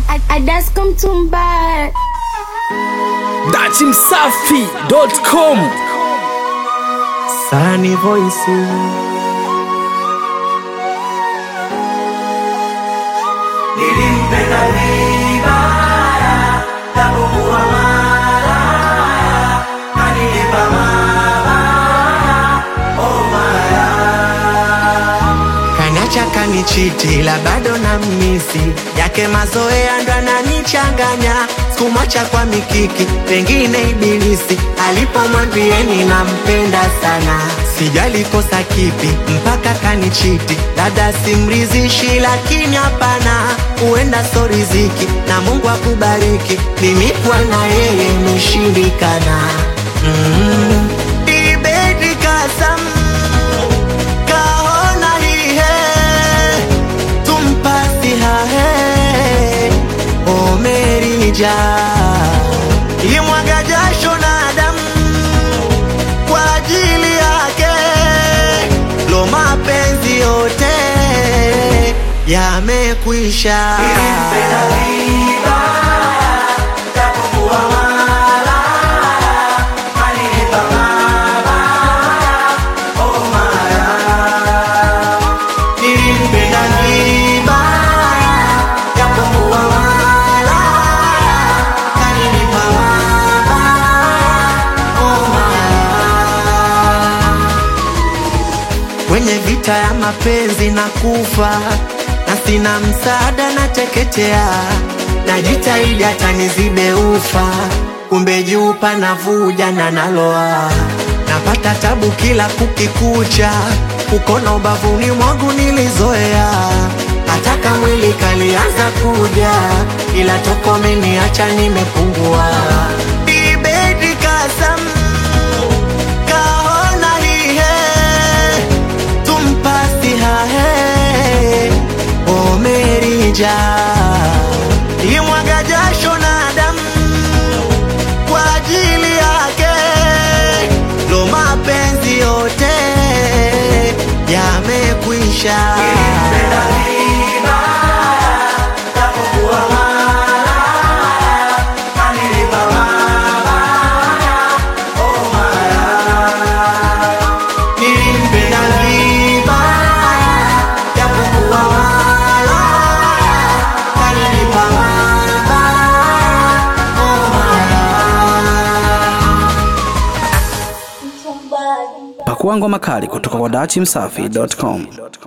Adasko Mtumba. dachimsafi.com Sunny Voice Nilimpenda vibaya, japokuwa malaya, kanilipa mabaya, oh maya. Kanacha kanichiti la bado na misi yake mazoea ndo ananichanganya sikumwacha kwa mikiki pengine ibilisi alipomwambieni nampenda sana sijali kosa kipi mpaka kanichiti dada simrizishi lakini hapana huenda so riziki na mungu akubariki mimi kwa na yeye imeshindikana mm. Ibedi kasam kahona hihe tumpasi hahe omerija imwaga jasho na damu kwa ajili yake lo mapenzi yote yamekwisha Nilimpenda vibaya, japokuwa malaya, kanilipa mabaya, oh maya. nilimpenda vibaya japokuwa malaya kanilipa mabaya oh malaya kwenye vita ya mapenzi na kufa na sina msaada na teketea najitahidi hata nizibe ufa kumbe juu panavuja na naloa napata tabu kila kukikucha ukona ubavuni mwangu nilizoea hataka mwili kalianza kuja ila toko meniacha nimepungua ibedi kasam kahona hihe tumpasi hahe omerija imwaga jasho na damu kwa ajili yake lo mapenzi yote yamekwisha Nilimpenda vibaya, japokuwa malaya, kanilipa mabaya, oh maya. nilimpenda vibaya japokuwa malaya kanilipa mabaya oh malaya pakua ngoma kali kutoka kwa dachimsafi.com